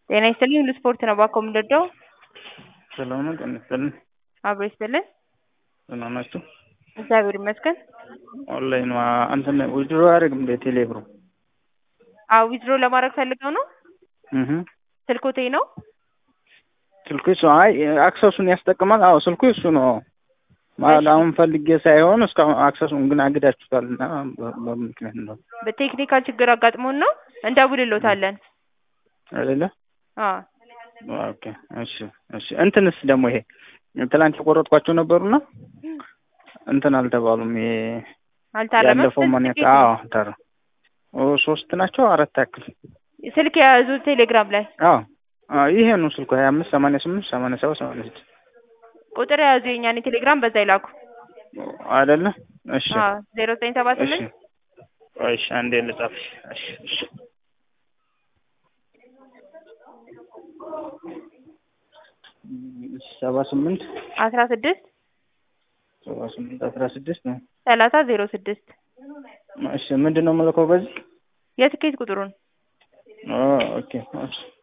ጤና ይስጥልኝ ሁሉ ስፖርት ነው ባኮ የምንወደው ሰላም ነው። ጤና ይስጥልኝ። አብሮ ይስጥልን። ደህና ናችሁ? እግዚአብሔር ይመስገን። ኦንላይን እንትን ዊድሮ አያደርግም እንደ ቴሌ ብሩ? አዎ ዊዝድሮ ለማድረግ ፈልገው ነው። እህ ስልኮቴ ነው። ስልኩ እሱ አይ አክሰሱን ያስጠቅማል። አዎ ስልኩ እሱ ነው ማለት አሁን ፈልጌ ሳይሆን እስካሁን አክሰሱን ግን አግዳችሁታል እና በምን ምክንያት ነው በቴክኒካል ችግር አጋጥሞን ነው እንደውልሎታለን። አይደለ? አዎ ኦኬ እሺ እሺ። እንትንስ ደግሞ ይሄ ትላንት የቆረጥኳቸው ነበሩና እንትን አልተባሉም። ይሄ አልታረመም። ያለፈው ማን ስልክ አዎ ታረ ኦ ሶስት ናቸው አራት ያክል ስልክ የያዙ ቴሌግራም ላይ አዎ አዎ ይሄ ነው ስልኩ ሀያ አምስት ሰማንያ ስምንት ሰማንያ ሰባት ሰማንያ ስድስት ቁጥር የያዙ የኛን ቴሌግራም በዛ ይላኩ። አይደለ? እሺ አዎ ዜሮ ዘጠኝ ሰባ እሺ ስምንት እሺ አንዴ ልጻፍሽ። እሺ እሺ ሰባ ስምንት አስራ ስድስት ሰባ ስምንት አስራ ስድስት ነው። ሰላሳ ዜሮ ስድስት እሺ ምንድን ነው የምልከው በዚህ? የትኬት ቁጥሩን ኦ ኦኬ እሺ